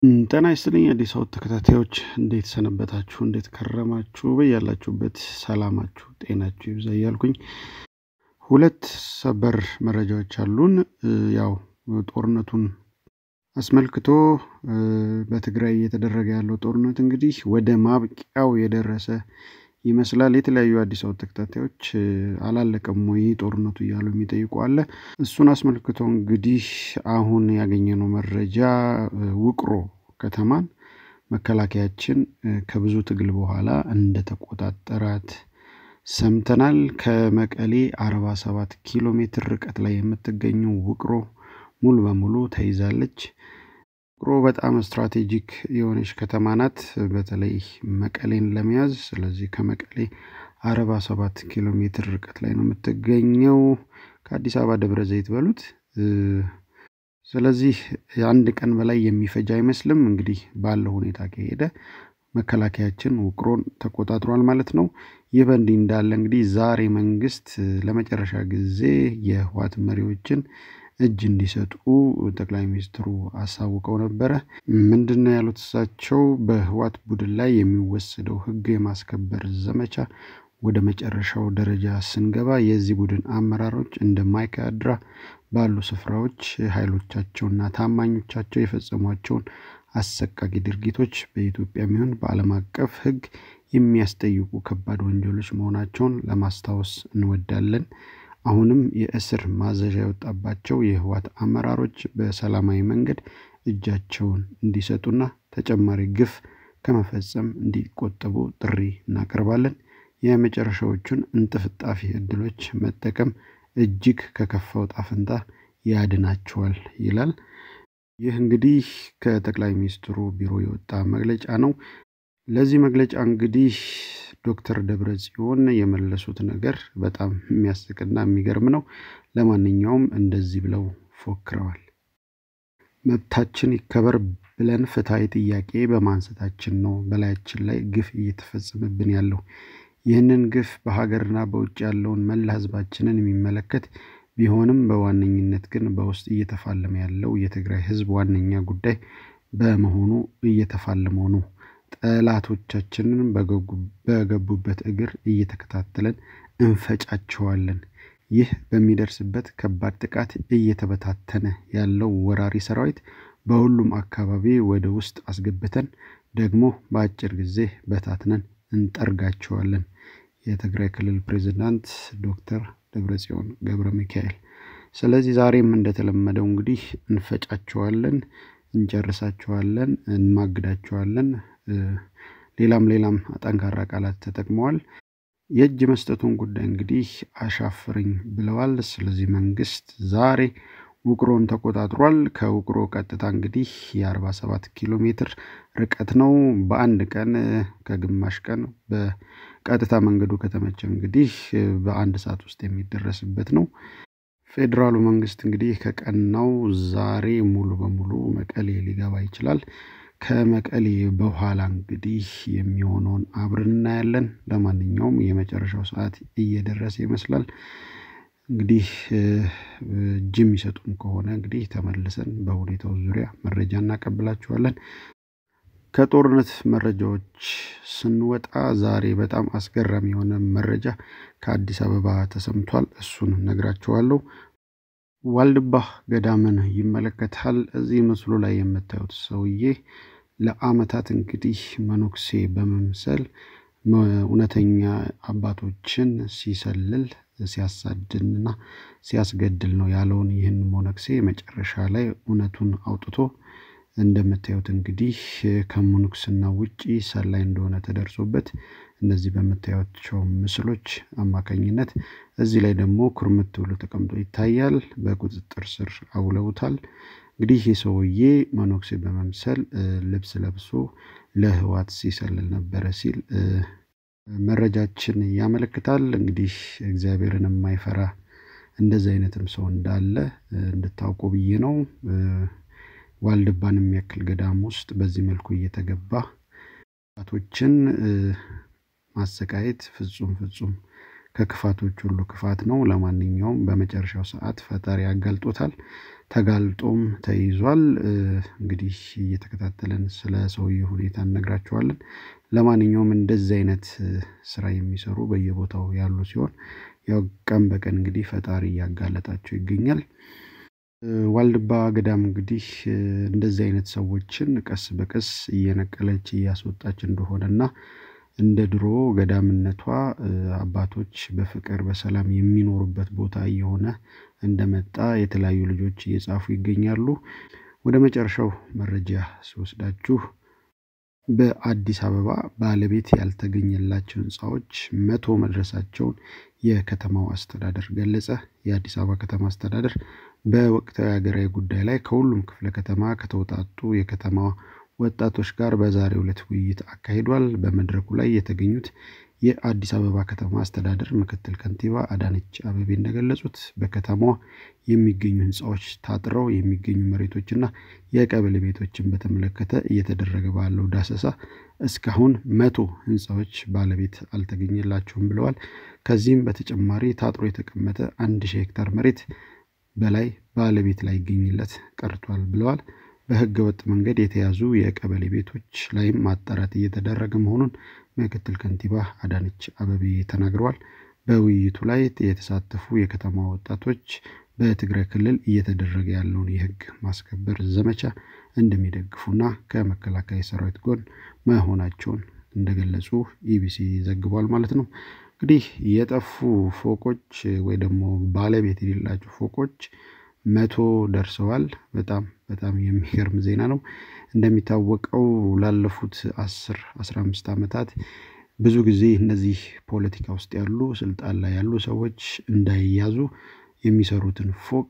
ጤና ይስጥልኝ አዲስ አበባ ተከታታዮች እንዴት ሰነበታችሁ? እንዴት ከረማችሁ? በያላችሁበት ሰላማችሁ ጤናችሁ ይብዛ እያልኩኝ ሁለት ሰበር መረጃዎች አሉን። ያው ጦርነቱን አስመልክቶ በትግራይ እየተደረገ ያለው ጦርነት እንግዲህ ወደ ማብቂያው የደረሰ ይመስላል። የተለያዩ አዲስ አበባ ተከታታዮች አላለቀም ወይ ጦርነቱ እያሉ የሚጠይቁ አለ። እሱን አስመልክቶ እንግዲህ አሁን ያገኘነው መረጃ ውቅሮ ከተማን መከላከያችን ከብዙ ትግል በኋላ እንደተቆጣጠራት ሰምተናል። ከመቀሌ 47 ኪሎ ሜትር ርቀት ላይ የምትገኘው ውቅሮ ሙሉ በሙሉ ተይዛለች። ውቅሮ በጣም ስትራቴጂክ የሆነች ከተማ ናት፣ በተለይ መቀሌን ለመያዝ። ስለዚህ ከመቀሌ 47 ኪሎ ሜትር ርቀት ላይ ነው የምትገኘው፣ ከአዲስ አበባ ደብረ ዘይት በሉት። ስለዚህ የአንድ ቀን በላይ የሚፈጅ አይመስልም። እንግዲህ ባለው ሁኔታ ከሄደ መከላከያችን ውቅሮን ተቆጣጥሯል ማለት ነው። ይህ በእንዲህ እንዳለ እንግዲህ ዛሬ መንግስት ለመጨረሻ ጊዜ የህወሓት መሪዎችን እጅ እንዲሰጡ ጠቅላይ ሚኒስትሩ አሳውቀው ነበረ። ምንድን ነው ያሉት እሳቸው? በህወሓት ቡድን ላይ የሚወሰደው ህግ የማስከበር ዘመቻ ወደ መጨረሻው ደረጃ ስንገባ የዚህ ቡድን አመራሮች እንደ ማይካድራ ባሉ ስፍራዎች ኃይሎቻቸውና ታማኞቻቸው የፈጸሟቸውን አሰቃቂ ድርጊቶች በኢትዮጵያ የሚሆን በዓለም አቀፍ ህግ የሚያስጠይቁ ከባድ ወንጀሎች መሆናቸውን ለማስታወስ እንወዳለን። አሁንም የእስር ማዘዣ የወጣባቸው የህወሓት አመራሮች በሰላማዊ መንገድ እጃቸውን እንዲሰጡና ተጨማሪ ግፍ ከመፈጸም እንዲቆጠቡ ጥሪ እናቀርባለን። የመጨረሻዎቹን እንጥፍጣፊ እድሎች መጠቀም እጅግ ከከፋው ጣፍንታ ያድናቸዋል ይላል። ይህ እንግዲህ ከጠቅላይ ሚኒስትሩ ቢሮ የወጣ መግለጫ ነው። ለዚህ መግለጫ እንግዲህ ዶክተር ደብረ ጽዮን የመለሱት ነገር በጣም የሚያስቅና የሚገርም ነው። ለማንኛውም እንደዚህ ብለው ፎክረዋል። መብታችን ይከበር ብለን ፍትሐዊ ጥያቄ በማንሳታችን ነው በላያችን ላይ ግፍ እየተፈጸመብን ያለው። ይህንን ግፍ በሀገርና በውጭ ያለውን መላ ህዝባችንን የሚመለከት ቢሆንም በዋነኝነት ግን በውስጥ እየተፋለመ ያለው የትግራይ ህዝብ ዋነኛ ጉዳይ በመሆኑ እየተፋለመው ነው። ጠላቶቻችንን በገቡበት እግር እየተከታተለን እንፈጫቸዋለን። ይህ በሚደርስበት ከባድ ጥቃት እየተበታተነ ያለው ወራሪ ሰራዊት በሁሉም አካባቢ ወደ ውስጥ አስገብተን ደግሞ በአጭር ጊዜ በታትነን እንጠርጋቸዋለን። የትግራይ ክልል ፕሬዚዳንት ዶክተር ደብረጽዮን ገብረ ሚካኤል። ስለዚህ ዛሬም እንደተለመደው እንግዲህ እንፈጫቸዋለን፣ እንጨርሳቸዋለን፣ እንማግዳቸዋለን። ሌላም ሌላም ጠንካራ ቃላት ተጠቅመዋል። የእጅ መስጠቱን ጉዳይ እንግዲህ አሻፍርኝ ብለዋል። ስለዚህ መንግስት ዛሬ ውቅሮን ተቆጣጥሯል። ከውቅሮ ቀጥታ እንግዲህ የ47 ኪሎ ሜትር ርቀት ነው። በአንድ ቀን ከግማሽ ቀን በቀጥታ መንገዱ ከተመቸ እንግዲህ በአንድ ሰዓት ውስጥ የሚደረስበት ነው። ፌዴራሉ መንግስት እንግዲህ ከቀናው ዛሬ ሙሉ በሙሉ መቀሌ ሊገባ ይችላል። ከመቀሌ በኋላ እንግዲህ የሚሆነውን አብረን እናያለን። ለማንኛውም የመጨረሻው ሰዓት እየደረሰ ይመስላል። እንግዲህ እጅ የሚሰጡም ከሆነ እንግዲህ ተመልሰን በሁኔታው ዙሪያ መረጃ እናቀብላችኋለን። ከጦርነት መረጃዎች ስንወጣ ዛሬ በጣም አስገራሚ የሆነ መረጃ ከአዲስ አበባ ተሰምቷል። እሱን ነግራችኋለሁ። ዋልድባ ገዳምን ይመለከታል። እዚህ ምስሉ ላይ የምታዩት ሰውዬ ለአመታት እንግዲህ መነኩሴ በመምሰል እውነተኛ አባቶችን ሲሰልል ሲያሳድንና ሲያስገድል ነው ያለውን ይህን ሞነክሴ መጨረሻ ላይ እውነቱን አውጥቶ እንደምታዩት እንግዲህ ከሙንኩስና ውጪ ሰላይ እንደሆነ ተደርሶበት እነዚህ በምታዩቸው ምስሎች አማካኝነት እዚህ ላይ ደግሞ ኩርምት ብሎ ተቀምጦ ይታያል። በቁጥጥር ስር አውለውታል። እንግዲህ ይህ ሰውዬ መነኩሴ በመምሰል ልብስ ለብሶ ለህወሓት ሲሰልል ነበረ ሲል መረጃችን ያመለክታል። እንግዲህ እግዚአብሔርን የማይፈራ እንደዚህ አይነትም ሰው እንዳለ እንድታውቁ ብዬ ነው። ዋልድባን የሚያክል ገዳም ውስጥ በዚህ መልኩ እየተገባ አባቶችን ማሰቃየት ፍጹም ፍጹም ከክፋቶች ሁሉ ክፋት ነው። ለማንኛውም በመጨረሻው ሰዓት ፈጣሪ ያጋልጦታል። ተጋልጦም ተይዟል። እንግዲህ እየተከታተለን ስለ ሰውዬው ሁኔታ እነግራችኋለን። ለማንኛውም እንደዚህ አይነት ስራ የሚሰሩ በየቦታው ያሉ ሲሆን ያው ቀን በቀን እንግዲህ ፈጣሪ እያጋለጣቸው ይገኛል። ዋልድባ ገዳም እንግዲህ እንደዚህ አይነት ሰዎችን ቀስ በቀስ እየነቀለች እያስወጣች እንደሆነና እንደ ድሮ ገዳምነቷ አባቶች በፍቅር በሰላም የሚኖሩበት ቦታ እየሆነ እንደመጣ የተለያዩ ልጆች እየጻፉ ይገኛሉ። ወደ መጨረሻው መረጃ ሲወስዳችሁ በአዲስ አበባ ባለቤት ያልተገኘላቸው ህንፃዎች መቶ መድረሳቸውን የከተማው አስተዳደር ገለጸ። የአዲስ አበባ ከተማ አስተዳደር በወቅታዊ ሀገራዊ ጉዳይ ላይ ከሁሉም ክፍለ ከተማ ከተውጣጡ የከተማ ወጣቶች ጋር በዛሬው ዕለት ውይይት አካሂዷል። በመድረኩ ላይ የተገኙት የአዲስ አበባ ከተማ አስተዳደር ምክትል ከንቲባ አዳነች አቤቤ እንደገለጹት በከተማዋ የሚገኙ ህንፃዎች ታጥረው የሚገኙ መሬቶችና የቀበሌ ቤቶችን በተመለከተ እየተደረገ ባለው ዳሰሳ እስካሁን መቶ ህንፃዎች ባለቤት አልተገኘላቸውም ብለዋል። ከዚህም በተጨማሪ ታጥሮ የተቀመጠ አንድ ሺህ ሄክታር መሬት በላይ ባለቤት ላይ ይገኝለት ቀርቷል ብለዋል። በህገ ወጥ መንገድ የተያዙ የቀበሌ ቤቶች ላይም ማጣራት እየተደረገ መሆኑን ምክትል ከንቲባ አዳነች አቤቤ ተናግረዋል። በውይይቱ ላይ የተሳተፉ የከተማ ወጣቶች በትግራይ ክልል እየተደረገ ያለውን የህግ ማስከበር ዘመቻ እንደሚደግፉና ከመከላከያ ሰራዊት ጎን መሆናቸውን እንደገለጹ ኢቢሲ ዘግቧል ማለት ነው። እንግዲህ የጠፉ ፎቆች ወይ ደግሞ ባለቤት የሌላቸው ፎቆች መቶ ደርሰዋል። በጣም በጣም የሚገርም ዜና ነው። እንደሚታወቀው ላለፉት አስር አስራ አምስት ዓመታት ብዙ ጊዜ እነዚህ ፖለቲካ ውስጥ ያሉ ስልጣን ላይ ያሉ ሰዎች እንዳይያዙ የሚሰሩትን ፎቅ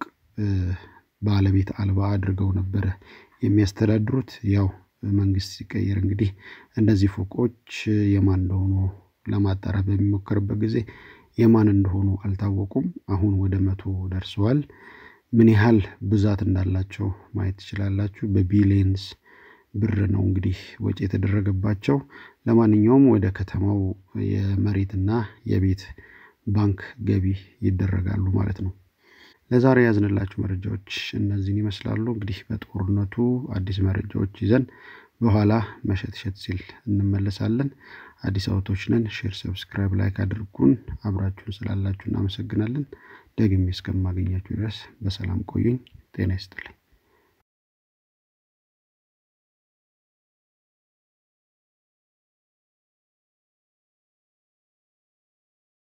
ባለቤት አልባ አድርገው ነበረ የሚያስተዳድሩት። ያው መንግስት ሲቀየር እንግዲህ እነዚህ ፎቆች የማን እንደሆኑ ለማጣራት በሚሞከርበት ጊዜ የማን እንደሆኑ አልታወቁም። አሁን ወደ መቶ ደርሰዋል። ምን ያህል ብዛት እንዳላቸው ማየት ትችላላችሁ። በቢሊየንስ ብር ነው እንግዲህ ወጪ የተደረገባቸው። ለማንኛውም ወደ ከተማው የመሬትና የቤት ባንክ ገቢ ይደረጋሉ ማለት ነው። ለዛሬ ያዝንላችሁ መረጃዎች እነዚህን ይመስላሉ። እንግዲህ በጦርነቱ አዲስ መረጃዎች ይዘን በኋላ መሸት ሸት ሲል እንመለሳለን። አዲስ አበቦች ነን። ሼር፣ ሰብስክራይብ፣ ላይክ አድርጉን። አብራችሁን ስላላችሁ እናመሰግናለን። ደግሜ እስከማገኛችሁ ድረስ በሰላም ቆዩኝ። ጤና ይስጥልኝ።